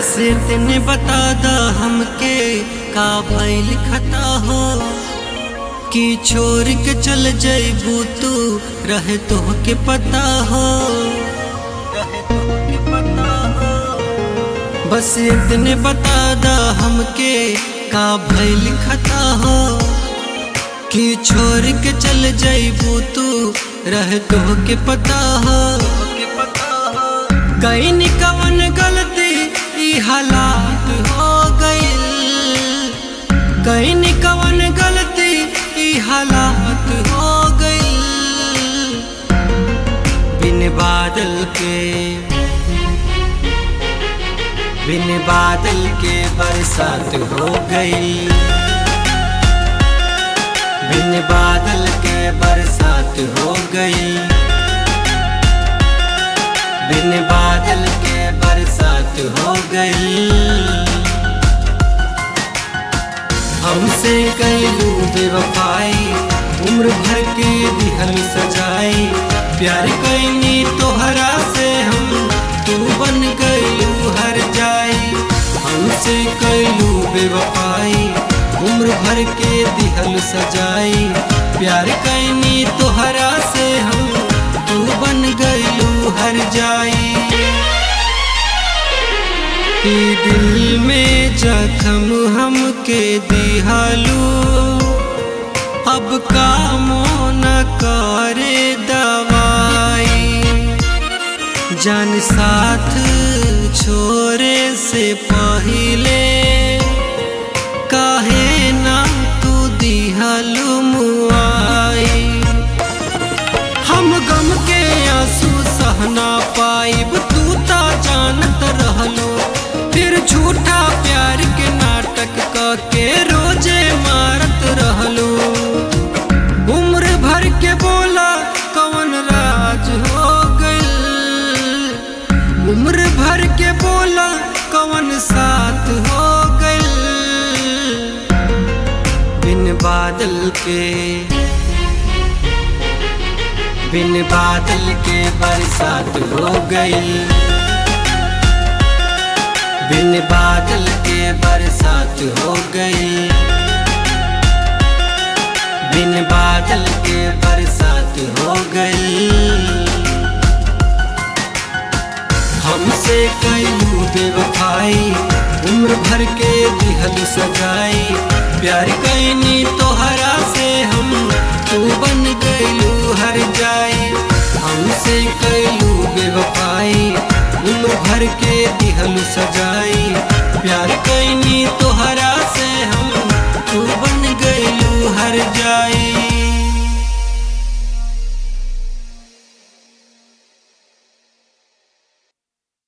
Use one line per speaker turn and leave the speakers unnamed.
बस इतने बता दा हमके का भइल खता हो कि छोड़ के चल जइबू तू रहे तो के पता हो रहे तोहके पता हो बस इतने बता दा हमके का भइल खता हो कि छोड़ के चल जइबू तू रहे तो के पता हो कहीं कवन गलती ई हालात हो गइल कहीं कवन गलती ई हालात हो गइल बिन बादल के बिन बादल के बरसात हो गई बिन बादल के बरसात हो गई बिन बादल के बरसात हो गई हमसे कैलू बेवफाई उम्र भर के दिहल सजाई प्यार कैनी तोहरा से हम तू बन गयू हर जाई हमसे कैलू बेवफाई उम्र भर के दिहल सजाई प्यार कैनी तोहरा से हम तू बन गयू हर जाई ई दिल में जख्म हमके दिहालू अब कामो न करे दवाई जान साथ छोरे से पहिले काहे ना तू दिहालू मुआई हम गम के आंसू सहना पाइब तू ता जानत रहलो फिर झूठा प्यार के नाटक क के रोजे मारत रहलो उम्र भर के बोला कौन राज हो गइल उम्र भर के बोला कौन साथ हो गइल बिन बादल के बिन बादल के बरसात हो गई बिन बादल के बरसात हो गई बिन बादल के बरसात हो गई हमसे कईलू बेवफाई उम्र भर के दिहल सजाई प्यार कैनी तोहरा से हम तू बन गईलू हर जाई हमसे कईलू बेवफाई उम्र भर के दिहल सजाई